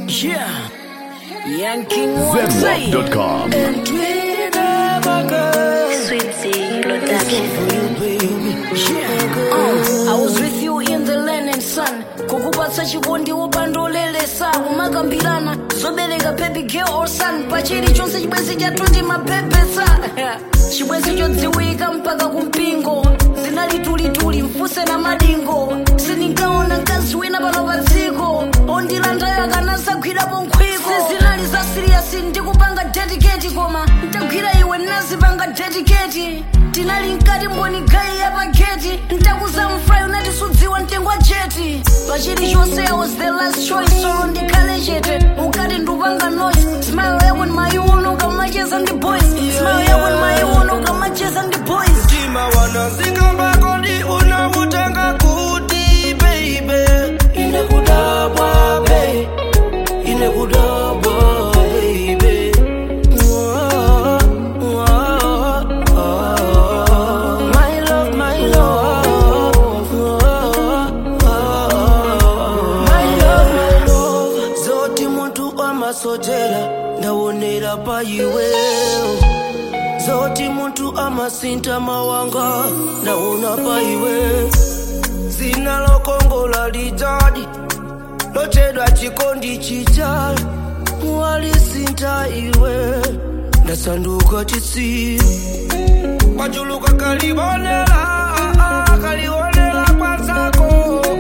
Yeah. Yanking one say. ZWAP.com. And we never go. Sweetie Production. Yeah. Uh, I was with you in the land and sun kukupatsa chikondi wopandolelesa kumakambirana zobereka baby girl or son pachili chonse chibwenzi chatuti mapepesa chibwenzi chodziwika mpaka kumpingo zinalitulituli mfuse na madingo sindinkaona mkazi wina pano pa dziko ondilandayo akanasagwirapo nkhwiko sizinali za siriyasi ndikupanga dedicate koma ntagwira iwe nazipanga dedicate tinali mkati mboni gai ya pageti ntakuza mfrai unatisudziwa mtengo wa jeti pachili chonse i was the last choice solo ndikhale chete ukati ndupanga noise smile yako nmayuno ukamacheza ndi boys smile yako nmayuno ukamacheza ndi boys mtima wanazika mbakoni unavutanga kuti baby inekudabwa be inekudabwa baby Mwah, mwah, ah. My love, my love. Mwah, ah. My love, my love. zoti muntu amasotera ndawonera pa iwewo zoti muntu amasinta mawanga naona pa iwe zina lokongola lijadi lotedwa chikondi chichali walisinta iwe ndasanduka chisi kwachuluka kalibonela kalibonela kwanzako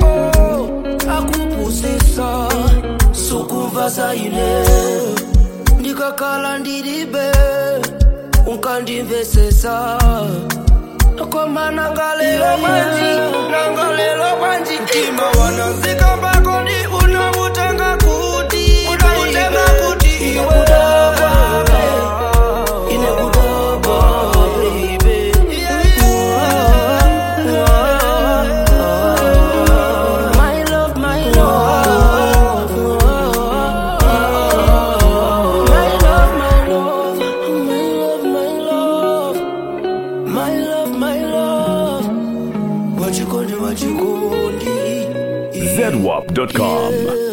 akupusisa sukumva zaine ndikakhala ndilibe unkandimvesesa koma nangalelo banji nangalelo banji mtima wanazika mbakoni unavutanga kuti unavutanga kuti inekudaba inekudaba baby My love, my love. My love, my love. My love, my love. My love, my love. Wachikondi, wachikondi. ZWAP.com.